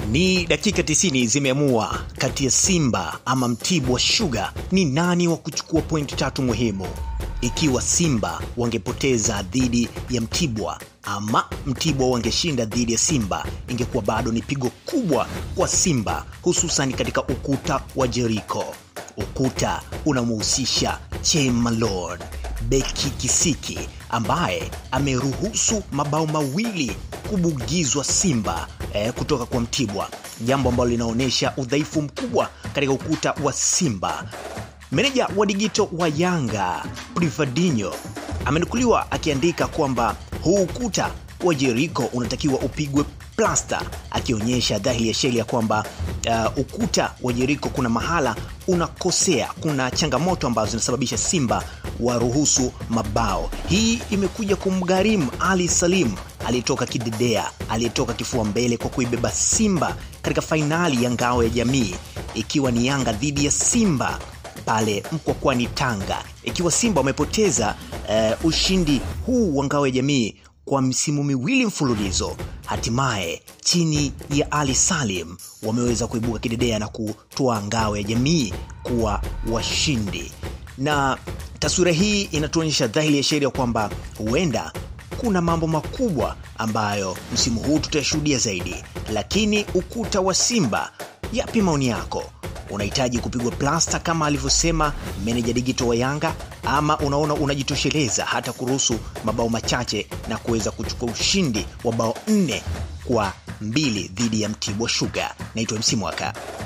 Ni dakika 90 zimeamua kati ya Simba ama Mtibwa Sugar ni nani wa kuchukua pointi tatu muhimu. Ikiwa Simba wangepoteza dhidi ya Mtibwa ama Mtibwa wangeshinda dhidi ya Simba, ingekuwa bado ni pigo kubwa kwa Simba, hususan katika ukuta wa Jericho. Ukuta unamhusisha Che Malone, beki kisiki ambaye ameruhusu mabao mawili kubugizwa Simba eh, kutoka kwa Mtibwa, jambo ambalo linaonyesha udhaifu mkubwa katika ukuta wa Simba. Meneja wa digito wa Yanga Privadinho amenukuliwa akiandika kwamba huu ukuta wa Jericho unatakiwa upigwe plasta, akionyesha dhahiri ya sheli ya kwamba uh, ukuta wa Jericho kuna mahala unakosea, kuna changamoto ambazo zinasababisha Simba waruhusu mabao. Hii imekuja kumgharimu Ali Salim aliyetoka kidedea, aliyetoka kifua mbele kwa kuibeba Simba katika fainali ya ngao ya jamii, ikiwa ni Yanga dhidi ya Simba pale Mkwakwani Tanga, ikiwa Simba wamepoteza uh, ushindi huu wa ngao ya jamii kwa misimu miwili mfululizo, hatimaye chini ya Ali Salim wameweza kuibuka kidedea na kutoa ngao ya jamii kuwa washindi, na taswira hii inatuonyesha dhahiri ya sheria kwamba huenda kuna mambo makubwa ambayo msimu huu tutayashuhudia zaidi. Lakini ukuta wa Simba, yapi maoni yako? Unahitaji kupigwa plasta kama alivyosema meneja digito wa Yanga, ama unaona unajitosheleza hata kuruhusu mabao machache na kuweza kuchukua ushindi wa bao nne kwa mbili dhidi ya Mtibwa Sugar? Naitwa MC Mwaka.